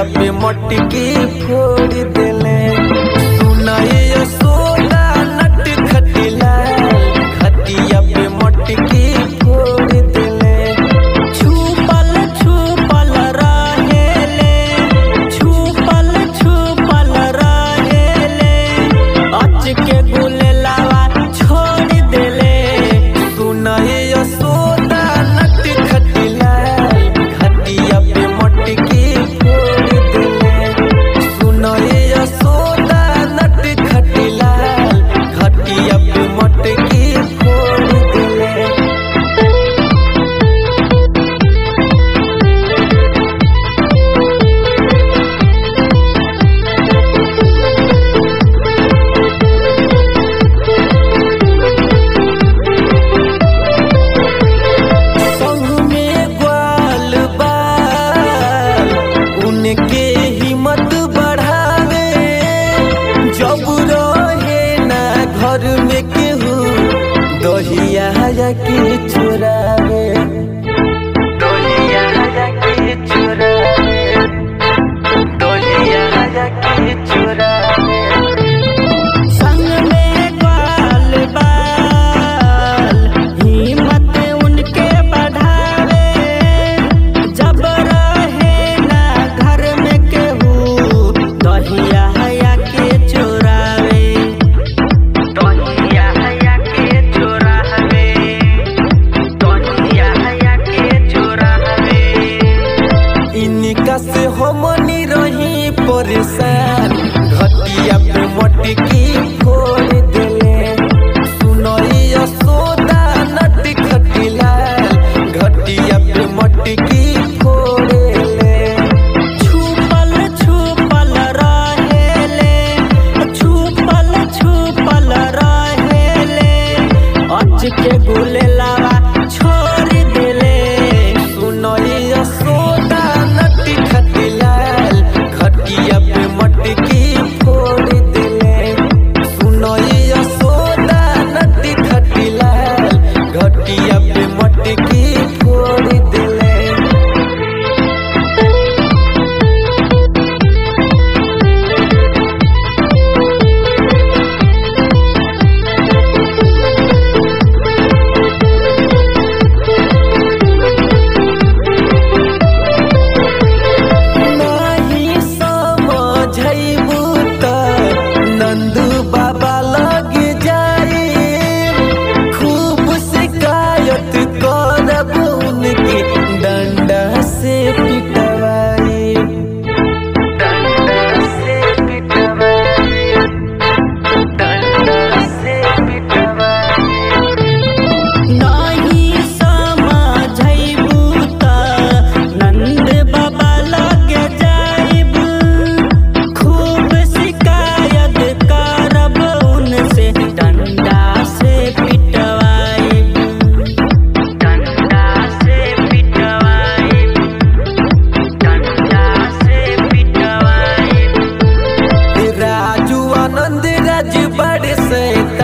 पे मटकी फोड़ देले सुनाए यशोदा नट खटिला खटिया पे मटकी फोड़ देले छुपल छुपल रहेले छुपल छुपल रहेले अच के गुलेलावा छोड़ देले सुनाए यशोदा नट खटिला खटिया पे मटकी फोड़ देले सुनाए यशोदा नट खटिला खटिया पे मटकी फोड़ देले संग में ग्वाल बाल उनके हिम्मत बढ़ावे जब रहे ना घर में केहू दहिया के चुरावे दहिया के चुरावे दहिया के चुरावे संग में ग्वाल बाल हिम्मत उनके बढ़ावे जब रहे ना घर में केहू दहिया हया के चोरावे दहिया हया के चोरावे दहिया हया के चोरावे इनका से हमनी रही परेशान घटिया पे मटकी फोड़ देले सुनई यशोदा नट खटिला घटिया पे मटकी फोड़ेले छुपल छुपल रहेले छुपल छुपल रहेले अच के गुलेलावा छोड़ देले सुनई यशोदा नट खटिलाल खटिया पे मटकी फोड़ देले सुनई यशोदा नट खटिलाल घटिया पे मटकी फोड़ देले नाही समझैबू त नंदू बाबा लग जाए खूब शिकायत करब उनके डंडा से पिटवाए डंडा से पिटवाए डंडा से पिटवाए नहीं समझैबू त नंद बाबा लग जाइब खूब शिकायत करब उनसे डंडा से पिटवाइब डंडा से पिटवाइब डंडा से पिटवाइब राजू आनंद राज बड़े से